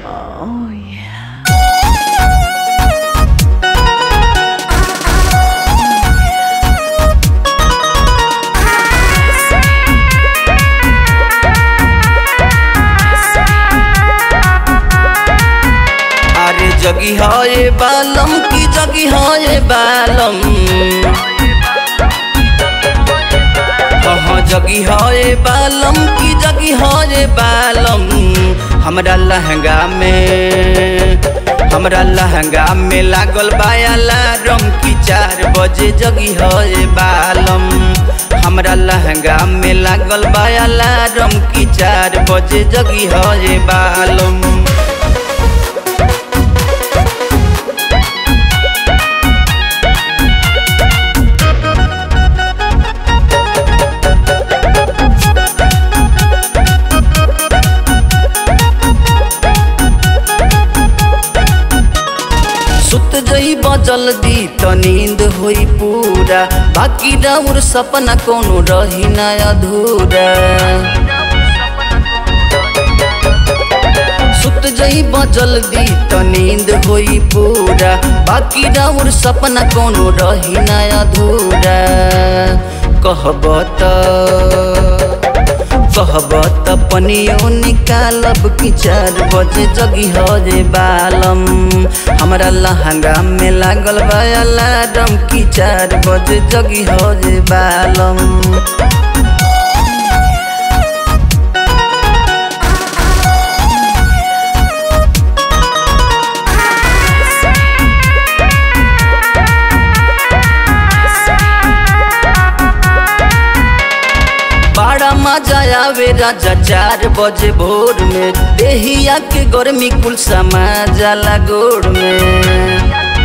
Oh yeah. अरे जगी है बालम की जगी है बालम हाँ जगी है बालम की जगी है बालम हमरा लहंगा में हमरा लहंगा में लागल बायाला रम की चार बजे जगी है बालम हमरा लहंगा में लागल बायाला रम की चार बजे जगी है बालम सुत जई जल्दी त नींद होई पूरा बाकी राउर सपना कोनो रही ना अधूरा सुत जई जल्दी त नींद होई पूरा बाकी राउर सपना कोनो रही ना अधूरा कहब त कहब त पनियो निकालब कि चार बजे जगी हो जे बालम हमरा लहंगा में लागल बा अलार्म कि चार बजे जगी हो जे बालम बड़ा मजा आवे राजा चार बजे भोर में देहिया के गर्मी कुल समा जाला गोड़ में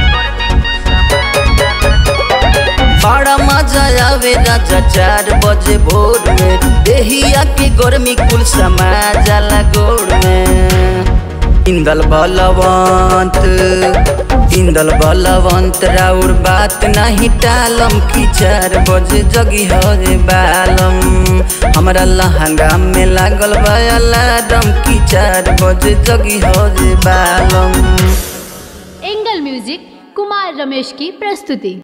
बड़ा मजा आवे राजा चार बजे भोर में देहिया के गर्मी कुल समा जाला गोड़ में इंदल बलवंत इंदल बलवंत राउर बात नहीं टालम की चार बजे जगी हो रे बालम हमरा लहंगा में लागल बा अलार्म की चार बजे जगी हो रे बालम एंगल म्यूजिक कुमार रमेश की प्रस्तुति